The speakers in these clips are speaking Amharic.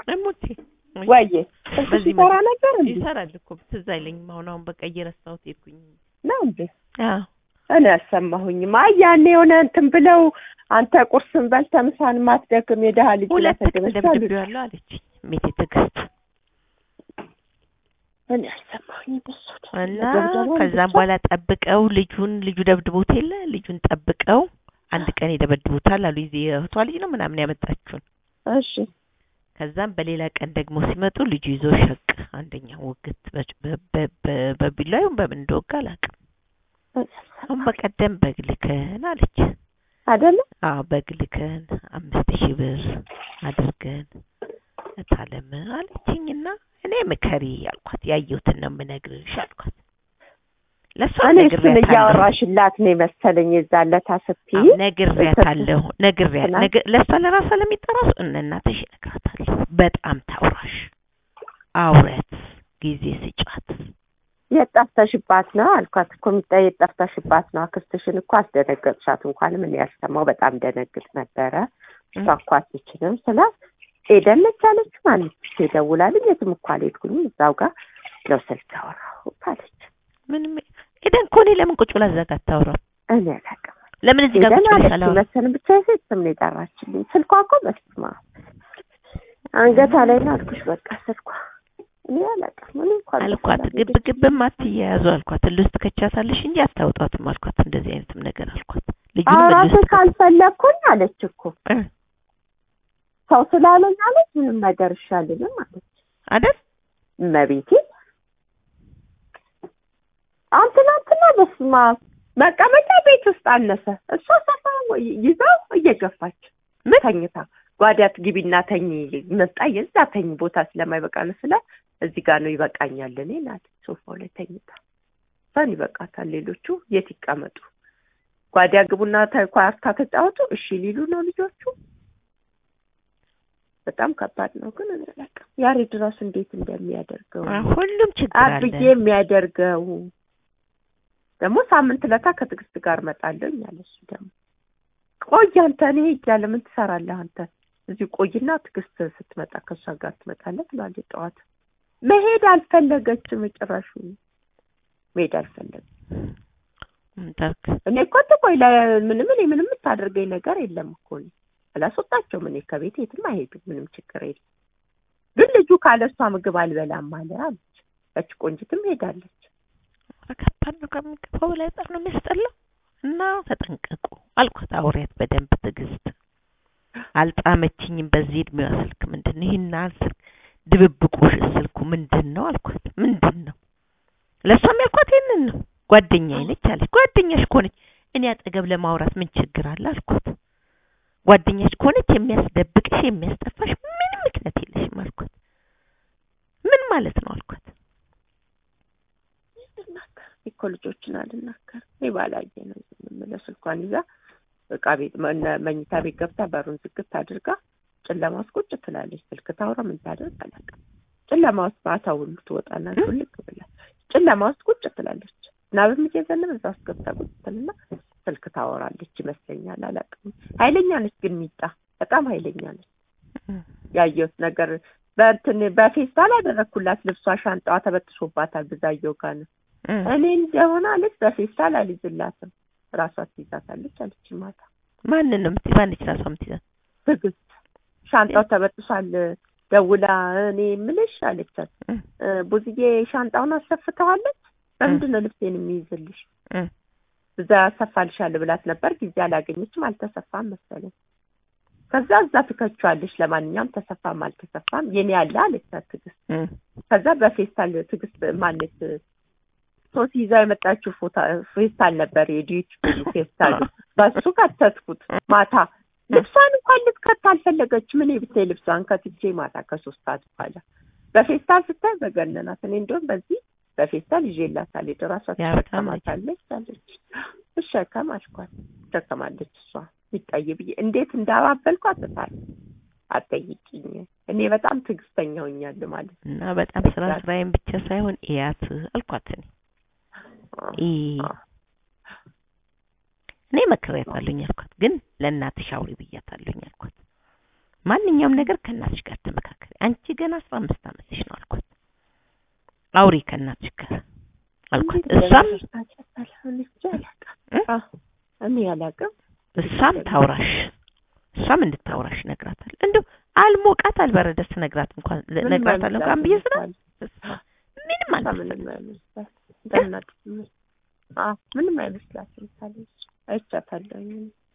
እሙቴ ወይዬ ስልክሽ በዚህ ይሰራ ነበር እንዴ? ይሰራል እኮ ትዝ አይለኝም። አሁን አሁን በቃ እየረሳሁት ሄድኩኝ። ነው እንዴ? አዎ እኔ አልሰማሁኝም። አይ ያኔ የሆነ እንትን ብለው አንተ ቁርስን በልተህ ምሳን ማትደክም የደሃ ልጅ ሁለት ቀን ላሰደበች አሉኝ። ደብድቤዋለሁ አለችኝ ሜቴ ትዕግስት እኔ አልሰማሁኝም እሱ እና መደብደቧን ከዛም ብቻ። በኋላ ጠብቀው ልጁን ልጁ ደብድቦት የለ ልጁን ጠብቀው አንድ ቀን ይደበድቡታል አሉ። ይዜ እህቷ ልጅ ነው ምናምን ያመጣችውን። እሺ ከዛም በሌላ ቀን ደግሞ ሲመጡ ልጁ ይዞ ሸቅ አንደኛው ውግት በ- በ- በ- በ- በቢላው ይሁን በምን እንደወጋ አላውቅም። አሁን በቀደም በግ ልከን አለች። አይደለ አዎ በግ ልከን አምስት ሺህ ብር አድርገን እታለም አለችኝና እኔ ምከሪ አልኳት። ያየሁትን ነው የምነግርሽ አልኳት። ለእሷ እኔ እሱን ነግሬያታለሁ። እያወራሽላት ነው የመሰለኝ የዛን ዕለት ስትይ አዎ፣ ነግሬያታለሁ። ነግሬያት ትናንት- ነግ- ለእሷ ለራሷ ለሚጠራሱ እነ እናትሽ እነግራታለሁ። በጣም ታውራሽ፣ አውረት፣ ጊዜ ስጫት። የት ጠፍተሽባት ነው አልኳት እኮ ሚጣ የት ጠፍተሽባት ነው አክስትሽን እኮ አስደነገጥሻት እንኳን ምን ያልሰማው በጣም ደነግጥ ነበረ እሷ እኮ አትችልም ስላት ኤደን ነች አለችው ማንች ደውላልኝ የትም እኮ አልሄድኩኝም እዛው ጋር ነው ስልክ ያወራሁት አለች ምንም ኤደን እኮ እኔ ለምን ቁጭ ብላ እዛ ጋር አታወራም? እኔ አላውቅም ለምን እዚህ ጋር ኤደን ቁጭ ብለሽ አለች አላወራም? መሰለኝ ብቻ የሴት ስም ነው የጠራችልኝ ስልኳ እኮ በስማ አንገቷ ላይ ነው አልኩሽ በቃ ስልኳ እኔ አላውቅም እኔ እንኳን አልኳት በሰላም ግብ ሄደች። ግብም አትያያዙ አልኳት። እልህ ውስጥ ከቻታለሽ እንጂ አታውጣትም አልኳት። እንደዚህ አይነትም ነገር አልኳት። ልጁንም እልህ አውራትን ውስጥ ከ- ካልፈለግኩኝ አለች እኮ እ ሰው ስላለኝ አለች ምንም ነገር ይሻልንም አለች አይደል እመቤቴ አሁን ትናንትና በስማ መቀመጫ ቤት ውስጥ አነሰ እሷ ሰፋ ይዛው እየገፋች ምን ተኝታ ጓዳት ግቢና ተኝ መጣ የዛ ተኝ ቦታ ስለማይበቃ ነው ስለ እዚህ ጋር ነው ይበቃኛል እኔ ናት ሶፋው ላይ ተኝታ እሷን ይበቃታል ሌሎቹ የት ይቀመጡ ጓዳ ግቡና ኳርታ ተጫወቱ እሺ ሊሉ ነው ልጆቹ በጣም ከባድ ነው ግን እኔ አላውቅም ያሬድ ራሱ እንዴት እንደሚያደርገው አ- ሁሉም ችግር አለ። አብዬ የሚያደርገው ደግሞ ሳምንት ለታ ከትዕግስት ጋር እመጣለሁ ያለ እሱ ደግሞ ቆይ አንተ እኔ እያለ ምን ትሰራለህ አንተ እዚህ ቆይና ትዕግስት ስትመጣ ከእሷ ጋር ትመጣለህ ትላለች ጠዋት መሄድ አልፈለገችም ጭራሹ መሄድ አልፈለገም ምን ታርክ? እኔ እኮ ትቆይ ለ- ምንም እኔ ምንም የምታደርገኝ ነገር የለም እኮ እኔ አላስወጣቸውም እኔ ከቤት የትም አይሄዱም ምንም ችግር የለም ግን ልጁ ካለ እሷ ምግብ አልበላም አለ አለች ያች ቆንጅትም ሄዳለች ኧረ ከባድ ነው ከሚገባው በላይ በጣም ነው የሚያስጠላው። እና ተጠንቀቁ አልኳት። አውሪያት በደንብ ትዕግስት አልጣመችኝም። በዚህ እድሜዋ ስልክ ምንድን ነው ይህን ያህል ስልክ ድብብቆሽ ስልኩ ምንድን ነው አልኳት። ምንድን ነው ለእሷም ያልኳት ይህንን ነው። ጓደኛዬ ነች አለች። ጓደኛሽ ከሆነች እኔ አጠገብ ለማውራት ምን ችግር አለ አልኳት። ጓደኛሽ ከሆነች የሚያስደብቅሽ የሚያስጠፋሽ ምንም ምክንያት የለሽም አልኳት። ምን ማለት ነው አልኳት። ልናገር እኮ ልጆችን አልናገር እኔ ባላየ ነው ዝም የምለው ስልኳን ይዛ እቃ ቤት መ- መኝታ ቤት ገብታ በሩን ዝግት አድርጋ ጨለማ ውስጥ ቁጭ ትላለች ስልክ ታውራ ምን ታደርግ አላውቅም ጨለማ ውስጥ ማታ ሁሉ ትወጣና ሹልክ ብላ ጨለማ ውስጥ ቁጭ ትላለች ናብም እየዘነበ እዛ ውስጥ ገብታ ቁጭ ትልና ስልክ ታወራለች ይመስለኛል አላውቅም ኃይለኛ ነች ግን ሚጣ በጣም ኃይለኛ ነች ያየሁት ነገር በእንትን በፌስታል አደረግኩላት ልብሷ ሻንጣዋ ተበጥሶባታል ብዛየው ጋር ነው እኔ እንደሆነ አለች በፌስታል አልይዝላትም ራሷ ትይዛታለች አለች ማታ ማንን ነው የምትይዝ? ማነች ራሷ የምትይዛት? ትዕግስት ሻንጣው ተበጥሷል ደውላ እኔ ምልሽ አለቻት እ እ፣ ቡዝዬ ሻንጣውን አሰፍተዋለች በምንድን ነው ልብሴን የሚይዝልሽ እ እዛ ያሰፋልሻለሁ ብላት ነበር ጊዜ አላገኘችም አልተሰፋም መሰለኝ ከዛ እዛ ትከቿለሽ ለማንኛውም ተሰፋም አልተሰፋም የኔ ያለ አለቻት ትዕግስት እ ከዛ በፌስታል ትዕግስት ማነት ሶሲ ይዛ የመጣችው ፎታ ፌስታል ነበር የዲዩቲ ፌስታል በሱ ከተትኩት ማታ ልብሷን እንኳን ልትከት አልፈለገችም እኔ ብታይ ልብሷን ከትቼ ማታ ከሶስት ሰዓት በኋላ በፌስታል ስታይ በገነናት እኔ እንደውም በዚህ በፌስታል ይዤላታል የደራሷ ያው በጣም ትሸከማታለች አለች እሸከም አልኳት ትሸከማለች እሷ ይታይ ብዬ እንዴት እንዳባበልኳት እታል አትጠይቂኝ እኔ በጣም ትዕግስተኛ ሆኛለሁ ማለት ነው እና በጣም ስራ ስራዬን ብቻ ሳይሆን እያት አልኳት። እኔ ኢ እኔ መክሬያታለሁኝ አልኳት። ግን ለእናትሽ አውሪ ብያታለሁኝ አልኳት። ማንኛውም ነገር ከእናትሽ ጋር ተመካከሪ። አንቺ ገና አስራ አምስት ዓመትሽ ነው አልኳት። አውሪ ከእናትሽ ጋር አልኳት። እሷም እ? እኔ አላውቅም። እሷም ታውራሽ እሷም እንድታውራሽ ነግራታል። እንደው አልሞቃት አልበረደስ ነግራት እንኳን ምንም ነግራታለሁ እንኳን ብዬ ስራ አይመስላትም። ምንም እሷ አልመሰለም። ምንም አይመስላትም። በእናትሽ ምን- አዎ፣ ምንም አይመስላትም። ካለች አይቻታለሁኝ።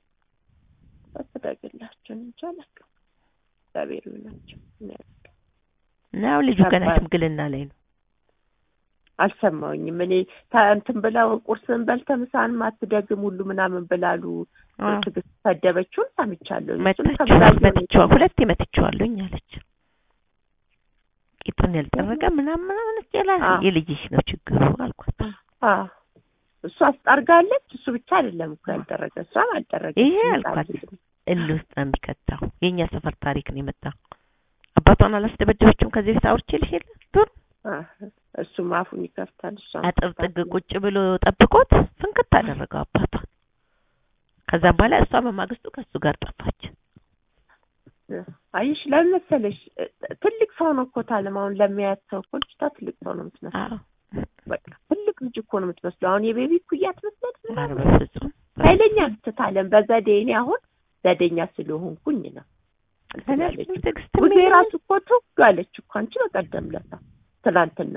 አስተዳግላቸው እንጂ አላውቅም። እግዚአብሔር ይሁናቸው። እኔ አላውቅም። ነው ልጁ ገና ከባድ። ሽምግልና ላይ ነው። አልሰማሁኝም። እኔ ታ- እንትን ብለው ቁርስን በልተህ ምሳህን አትደግም ሁሉ ምናምን ብላሉ አዎ። ትዕግስት ሰደበችውን ሰምቻለሁ። እሱን መታች ተብላየሁ ነው መትቼዋ ሁለቴ መትቼዋለሁኝ አለች። ቂጡን ያልጠረገ ምናምን ምናምን ይላል። አዎ። የልጅሽ ነው ችግሩ አልኳት። አዎ እሱ አስጠርጋለች። እሱ ብቻ አይደለም እኮ ያልደረገ እሷም አልደረገች። ይሄ አልኳት እልህ ውስጥ ነው የሚከታው። የእኛ ሰፈር ታሪክ ነው የመጣው። አባቷን አላስደበደበችውም ከዚህ በፊት አውርቼልሽ የለ ዱር እሱም አፉን ይከፍታል። እሷም አጥር ጥግ ቁጭ ብሎ ጠብቆት ፍንክት አደረገው አባቷን። ከዛም በኋላ እሷ በማግስቱ ከእሱ ጋር ጠፋች። አይሽ ለምን መሰለሽ እ- ትልቅ ሰው ነው እኮ ታለም አሁን ለሚያያት ሰው እኮ ልጅቷ ትልቅ ሰው ነው የምትመስለው። አዎ በቃ ትልቅ ልጅ እኮ ነው የምትመስለው። አሁን የቤቢ ኩያ ትመስለት ኧረ በፍጹም ኃይለኛ ብትታለም በዘዴ እኔ አሁን ዘዴኛ ስለሆንኩኝ ነው እንትን ያለችው። ትዕግስት ጉዜ ራሱ እኮ ትውግ አለች እኮ አንቺ በቀደም ለታ ትናንትና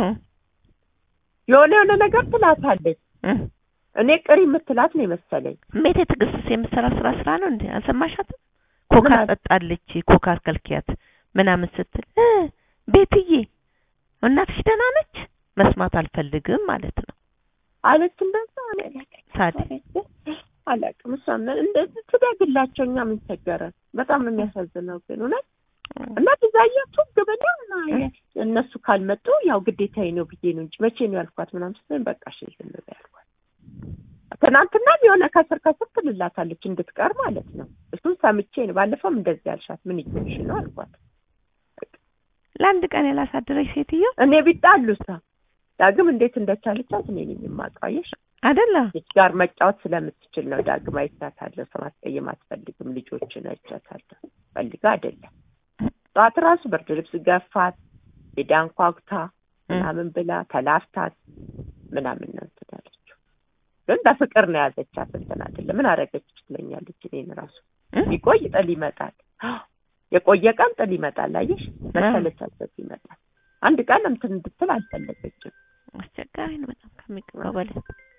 የሆነ የሆነ ነገር ትላታለች። እኔ ቅሪ የምትላት ነው የመሰለኝ። ሜቴ ትዕግስት የምትሰራ ስራ ስራ ነው እንዴ? አልሰማሻትም? ኮካ ምን አለ? ጠጣለች ኮካ ከልኪያት ምናምን ስትል እ ቤትዬ እናትሽ ደህና ነች? መስማት አልፈልግም ማለት ነው። አለች እንደዛ እኔ አላውቅም። ታዲያ አላውቅም። እሷም እንደዚህ ትደግላቸው እኛ ምን ቸገረን? በጣም ነው የሚያሳዝነው ግን እውነት እና ብዛያ ቱግ ብላ እና እነሱ ካልመጡ ያው ግዴታዬ ነው ብዬ ነው እንጂ መቼ ነው ያልኳት ምናምን ስትለኝ በቃ እሺ ዝም በይ ያልኳት። ትናንትናም የሆነ ከስር ከስር ትልላታለች እንድትቀር ማለት ነው። እሱን ሰምቼ ነው ባለፈውም እንደዚህ ያልሻት ምን ይሆንሽ ነው አልኳት። ለአንድ ቀን ያላሳደረች ሴትዮ እኔ ቢጣሉ እሷ ዳግም እንዴት እንደቻለቻት እኔ ነኝ የማውቀው አየሽ። አይደለ ልጅ ጋር መጫወት ስለምትችል ነው። ዳግም አይቻታለሁ። ሰው ማስቀየም አትፈልግም። ልጆችን አይቻታለሁ። ፈልጋ አይደለም። ጠዋት ራሱ ብርድ ልብስ ገፋት፣ ሄዳ አንኳኩታ ምናምን ብላ ተላፍታት ምናምን ነው እንትን ያለችው። ግን በፍቅር ነው የያዘቻት። እንትን አይደለም ምን አደረገች ትለኛለች። እኔን ራሱ ቢቆይ ጥል ይመጣል። የቆየ ቀን ጥል ይመጣል። አየሽ መሰለቻበት ይመጣል። አንድ ቀን እንትን እንድትል አልፈለገችም። አስቸጋሪ ነው በጣም ከሚገባው በላይ።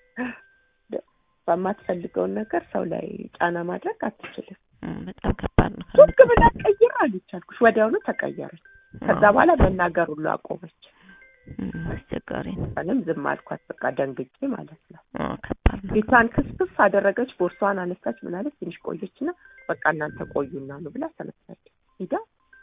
በማትፈልገውን ነገር ሰው ላይ ጫና ማድረግ አትችልም። እም፣ በጣም ከባድ ነው። ቱግ ብላ ቀይር አለች አልኩሽ። ወዲያውኑ ተቀየረች። ከዛ በኋላ መናገር ሁሉ አቆመች። እም፣ አስቸጋሪ ነው። እኔም ዝም አልኳት። በቃ ደንግጬ ማለት ነው። አዎ፣ ከባድ ነው። ፊቷን ክስክስ አደረገች። ቦርሷን አነሳች። ምናለች ትንሽ ቆየችና በቃ እናንተ ቆዩና ነው ብላ ተነሳች። ሂዳ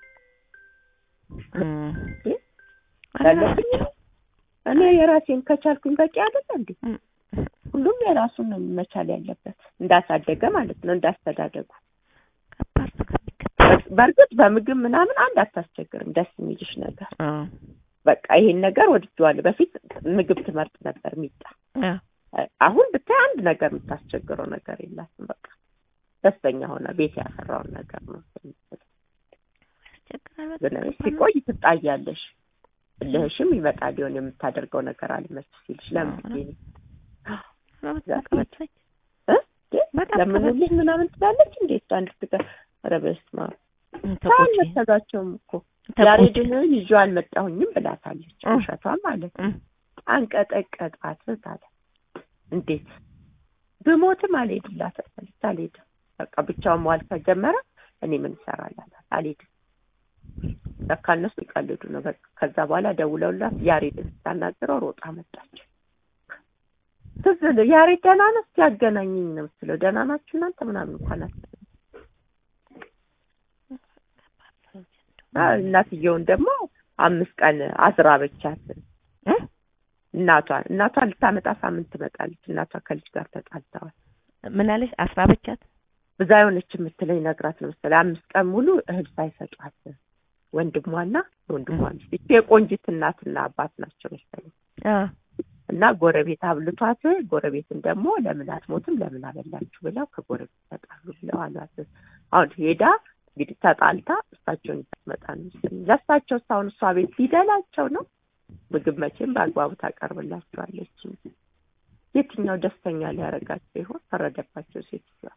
እም፣ እ? ያለብኝ እኔ የራሴን ከቻልኩኝ በቂ አይደለ እንዴ? እም፣ ሁሉም የራሱን ነው መቻል ያለበት እንዳሳደገ ማለት ነው እንዳስተዳደጉ። ከባድ ነው ከሚገባው። በእርግጥ በምግብ ምናምን አንድ አታስቸግርም። ደስ የሚልሽ ነገር አዎ፣ በቃ ይሄን ነገር ወድጄዋለሁ። በፊት ምግብ ትመርጥ ነበር ሚጣ። አዎ፣ አሁን ብታይ አንድ ነገር የምታስቸግረው ነገር የላትም። በቃ ደስተኛ ሆነ ቤት ያፈራውን ነገር ነው የምትለው። ያስቸግራል ግን በጣም ከባድ ነው። ሲቆይ ትጣያለሽ። እልህሽም ይመጣል ሊሆን የምታደርገው ነገር አልመች ሲልሽ ለምን ብዬ ነው አዎ፣ በጣም ከበደኝ። እ? በጣም ለምኑልኝ ከበደኝ። ምናምን ትላለች። እንዴት አንድ ትጋ ኧረ በስመ አብ እም፣ ሰው ተቆጪ አልመሰላቸውም እኮ ተቆጪ። ያሬድን ይዤ አልመጣሁኝም ብላታለች። እ። ውሸቷን ማለት ነው። እም፣ አንቀጠቀጣት አለ። እንዴት ብሞትም አልሄድላትም አለች። አልሄድም በቃ ብቻውን መዋል ከጀመረ እኔ ምን እሰራላታል? አልሄድም። ለካ እነሱ ይቀልዱ ነው። በቃ ከዛ በኋላ ደውለውላት ያሬድን ስታናግረው ሮጣ መጣች። ትዝ ል- ያሬድ ደህና ነህ እስኪ ያገናኘኝ ነው የምትለው። ደህና ናችሁ እናንተ ምናምን እንኳን አትልም። አ- እናትየውን ደግሞ አምስት ቀን አዝራበቻት እ? እናቷን እናቷን ልታመጣ ሳምንት ትመጣለች። እናቷ ከልጅ ጋር ተጣልተዋል። ምን አለሽ? አስራበቻት። ብዛ የሆነች የምትለኝ ነግራት ነው መሰለኝ አምስት ቀን ሙሉ እህል ሳይሰጧት ወንድሟና ወንድሟ ሚስት ይቺ የቆንጂት እናትና አባት ናቸው መሰለኝ አዎ፣ እና ጎረቤት አብልቷት ጎረቤትን ደግሞ ለምን አትሞትም ለምን አበላችሁ ብለው ከጎረቤት ተጣሉ ብለው አሏት። አሁን ሄዳ እንግዲህ ተጣልታ እሳቸውን ይመጣ ነው መሰለኝ። ለእሳቸው እስካሁን እሷ ቤት ሊደላቸው ነው። ምግብ መቼም በአግባቡ ታቀርብላቸዋለች። የትኛው ደስተኛ ሊያደርጋቸው ይሆን? ፈረደባቸው ሴትዮዋ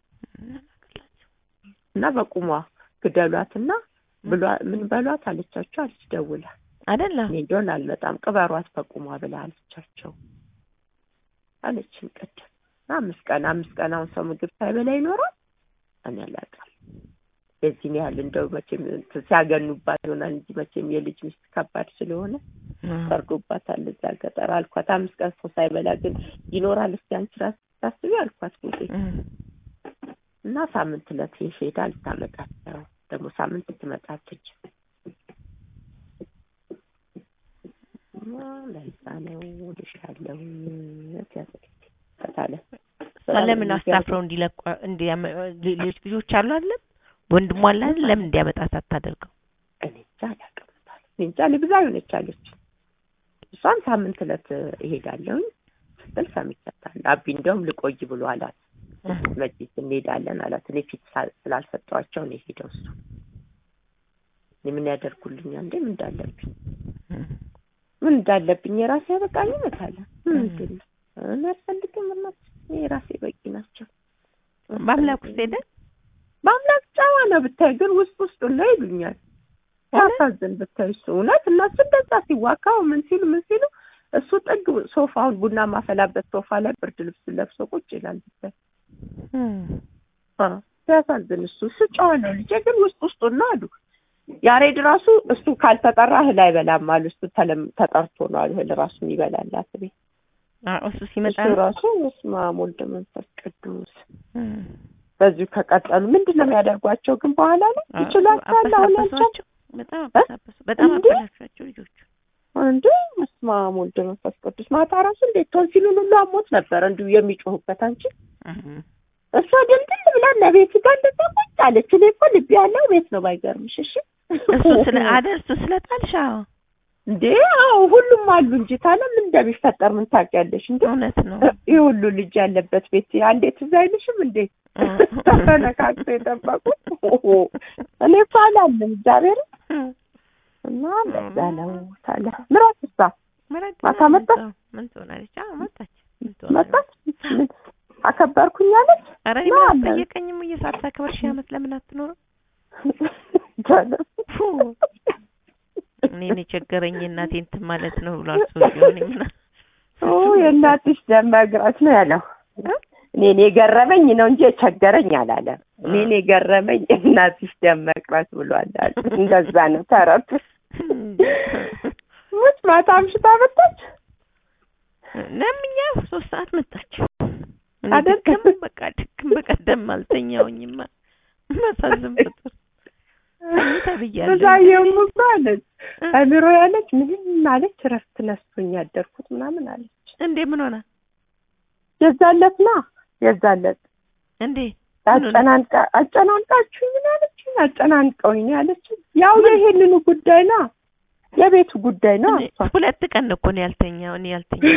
እና በቁሟ ግደሏትና ብሏ ምን በሏት አለቻቸው አለች ደውላ አይደለ እኔ እንደሆን አልመጣም ቅበሯት በቁሟ ብላ አለቻቸው አለችን ቅድም አምስት ቀን አምስት ቀን አሁን ሰው ምግብ ሳይበላ ይኖራል እኔ አላውቅም የዚህን ያህል እንደው መቼም እንትን ሲያገኑባት ይሆናል እንጂ መቼም የልጅ ሚስት ከባድ ስለሆነ ፈርዶባታል እዛ ገጠር አልኳት አምስት ቀን ሰው ሳይበላ ግን ይኖራል እስኪ አንቺ ራስሽ ታስቢ አልኳት ጊዜ እና ሳምንት ዕለት ሄዳ ልታመጣት ነው ደግሞ ሳምንት ትመጣለች እና ለዛ ነው ልሻለሁ ያለ ለምን አሳፍረው እንዲለቁ እንዲያመ ሌሎች ልጆች አሉ አይደለም ወንድሟ አለ አይደል ለምን እንዲያመጣት አታደርገው እኔ እንጃ አላውቅም እኔ እንጃ ልብዛ ሆነች አለች እሷም ሳምንት ዕለት እሄዳለሁኝ ስትል ሰምቻታለሁ አቢ እንደውም ልቆይ ብሎ አላት መቼስ እንሄዳለን አላት እኔ ፊት ስላልሰጠኋቸው ነው የሄደው እሱ እኔ ምን ያደርጉልኛል እንዴ ምን እንዳለብኝ ምን እንዳለብኝ የራሴ በቃኝ እመታለ ምንድን ነው እኔ አልፈልግም እናት እኔ የራሴ በቂ ናቸው በአምላክ ውስጥ ሄደ በአምላክ ጨዋ ነው ብታይ ግን ውስጥ ውስጡ ነው ይሉኛል ያሳዝን ብታይ እሱ እውነት እነሱ እንደዛ ሲዋካው ምን ሲሉ ምን ሲሉ እሱ ጥግ ሶፋውን ቡና ማፈላበት ሶፋ ላይ ብርድ ልብስ ለብሶ ቁጭ ይላል ብታይ ሲያሳዝን እሱ እሱ ጨዋ ነው ልጄ ግን ውስጥ ውስጡን ነው አሉ ያሬድ ራሱ እሱ ካልተጠራ እህል አይበላም አሉ እሱ ተጠርቶ ነው አሉ እህል ራሱ ይበላላት ቤት እሱ ሲመጣ እሱ ራሱ በስመ አብ ወልድ መንፈስ ቅዱስ በዚሁ ከቀጠሉ ምንድን ነው የሚያደርጓቸው ግን በኋላ ላይ ይችላቸዋል አሁን ያልቻቸው በጣም አበሳበሱ በጣም አበላሿቸው ልጆቹ እንዴ በስመ አብ ወልድ መንፈስ ቅዱስ ማታ ራሱ እንዴት ቶንሲሉን ሁሉ አሞት ነበር እንዲሁ የሚጮሁበት አንቺ እሷ ድልድል ብላ ለቤት ጋር እንደዛ ቁጭ አለች እኔ እኮ ልብ ያለው ቤት ነው ባይገርምሽ እሺ እሱ ስለ አይደል እሱ ስለ ጣልሻ እንዴ አዎ ሁሉም አሉ እንጂ ታለ ምን እንደሚፈጠር ምን ታውቂያለሽ እንዴ እውነት ነው ይህ ሁሉ ልጅ ያለበት ቤት አንዴ ትዝ አይልሽም እንዴ ተፈነካክቶ የጠበቁት እኔ እኮ አላለም እግዚአብሔር እና እንደዛ ነው ታለ ምራት እሷ ማታ መጣች ምን ትሆናለች አዎ መጣች መጣች አከበርኩኝ አለች ኧረ እኔ ምን አስጠየቀኝም እየሳታከብር ሺህ ዓመት ለምን አትኖርም እኔን የቸገረኝ እናቴ እንትን ማለት ነው ብሏል ሰውዬው እኔ ምን የእናትሽ ደም መግራት ነው ያለው እኔን የገረመኝ ነው እንጂ የቸገረኝ አላለም እኔን የገረመኝ እናትሽ ደም መቅረት ብሏል አለ እንደዛ ነው ተረቱ ሙች ማታ አምሽታ መጣች ለምኛ ሶስት ሰዓት መጣች አይደል? ድክም በቃ ድክም በቀደም አልተኛውኝማ መሳዝም ፍጡር ተብያለሁ በዛየውም እኮ አለች አሚሮ ያለች ምንም አለች እረፍት ነስቶኝ ያደርኩት ምናምን አለች እንዴ ምን ሆነ የዛለት ና የዛለት እንዴ አጨናንቃ አጨናንቃችሁ ምን አለች አጨናንቀውኝ ነው ያለች ያው የይሄንኑ ጉዳይ ና የቤቱ ጉዳይ ነው እሷ ሁለት ቀን ነው እኮ ነው ያልተኛው እኔ ያልተኛው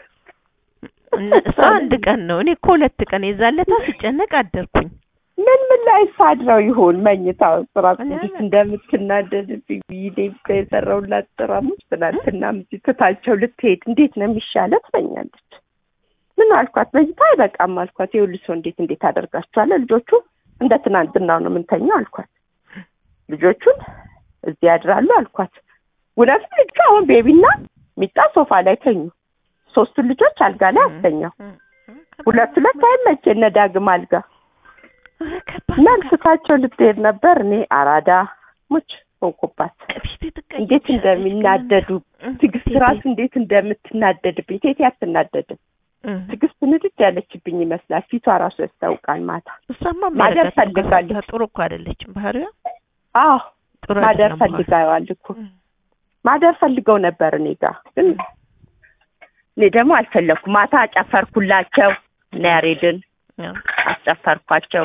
እሷ አንድ ቀን ነው እኔ እኮ ሁለት ቀን የዛለታ ስጨነቅ አደርኩኝ ምን ምን ላይ ሳድረው ይሆን መኝታው ስራ እንዴት እንደምትናደድብኝ ቪዲዮ እኮ የሰራሁላት ስራሞች ትናንትና እዚህ ትታቸው ልትሄድ እንዴት ነው የሚሻለ ትለኛለች ምን አልኳት መኝታ አይበቃም አልኳት ይኸውልሽ ሰው እንዴት እንዴት አደርጋችኋለሁ ልጆቹ እንደ ትናንትናው ነው የምንተኛው አልኳት ልጆቹን እዚህ ያድራሉ አልኳት እውነትም ልጁ አሁን ቤቢና ሚጣ ሶፋ ላይ ተኙ ሶስቱን ልጆች አልጋ ላይ አስተኛው ሁለት ሁለት አይመች እነ ዳግም አልጋ እና እንስሳቸው ልትሄድ ነበር እኔ አራዳ ሙች ሆንኩባት እንዴት እንደሚናደዱ ትዕግስት ራሱ እንዴት እንደምትናደድብኝ ቴቴ አትናደድም ትዕግስት ንድድ ያለችብኝ ይመስላል ፊቷ ራሱ ያስታውቃል ማታ እሷማ ማደር ፈልጋለች ጥሩ እኮ አይደለችም ባህሪዋ አዎ ጥሩ ማደር አይደለም ባህሪዋ። ፈልጋዋል እኮ ማደር ፈልገው ነበር እኔ ጋር ግን እኔ ደግሞ አልፈለኩም ማታ አጨፈርኩላቸው እነ ያሬድን ያው አስጨፈርኳቸው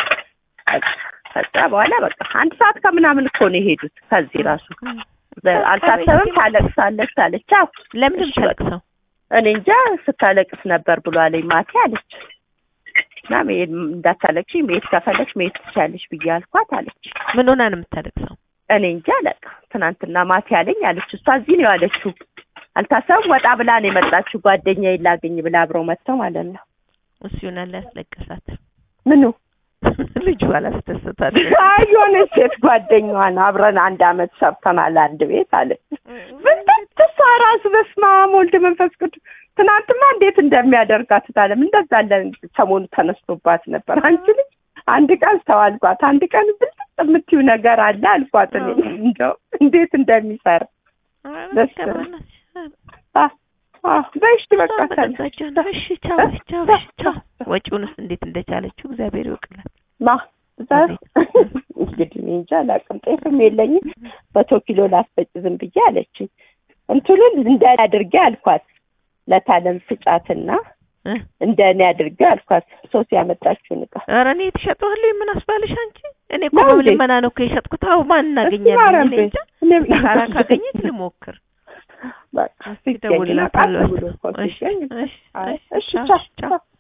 ከዛ በኋላ በቃ አንድ ሰዓት ከምናምን እኮ ነው የሄዱት ከዚህ ራሱ በ- አልታሰበም ታለቅሳለች አለች አዎ ለምንድን እሺ በቃ። ታለቅሰው እኔ እንጃ ስታለቅስ ነበር ብሎ አለኝ ማቴ አለች እና መሄድ እንዳታለቅሽ መሄድ ከፈለግሽ መሄድ ትችያለሽ ብዬ አልኳት አለች። ምን ሆና ነው የምታለቅሰው? እኔ እንጂ አላውቅም። ትናንትና ማታ ያለኝ አለች። እሷ እዚህ ነው ያለችው። አልታሰብም። ወጣ ብላ ነው የመጣችው። ጓደኛዬን ላገኝ ብላ አብረው መጥተው ማለት ነው። እሱ ይሆናል ያስለቀሳት። ምኑ ልጁ አላስደሰታት። አይ የሆነች ሴት ጓደኛዋን አብረን አንድ አመት ሰርተናል አንድ ቤት አለች። ብንት እሷ ራሱ በስመ አብ ወልድ መንፈስ ቅዱስ ትናንትማ እንዴት እንደሚያደርጋት ታለም እንደዛ አለ ሰሞኑ ተነስቶባት ነበር። አንቺ ልጅ አንድ ቀን ሰው አልኳት፣ አንድ ቀን ብልጥ የምትይው ነገር አለ አልኳት። እኔ እንደው እንዴት እንደሚሰራ ደስ አ አ በይሽ በቃ ታለ እሺ ቻው ቻው ቻው። ወጪውንስ እንዴት እንደቻለችው እግዚአብሔር ይወቅላል። ማ እዛ እንግዲህ እኔ እንጃ አላውቅም። ጤፍም የለኝም መቶ ኪሎ ላስፈጭ ዝም ብዬ አለችኝ። እንትኑን እንደ እኔ አድርጌ አልኳት ለታለም ስጫትና እንደ እኔ አድርጌ አልኳት። ሶስት ያመጣችውን እቃ ኧረ እኔ የተሸጠዋለሁ ምን አስባልሽ አንቺ? እኔ እኮ በልመና ነው እኮ የሸጥኩት። አዎ ማን እናገኛለን? እኔ እንጃ ሳራ ካገኘች ልሞክር። በቃ ሲገኝ እደውልላታለሁ። ብሎ እኮ ሲገኝ እሺ እሺ እሺ ቻው ቻው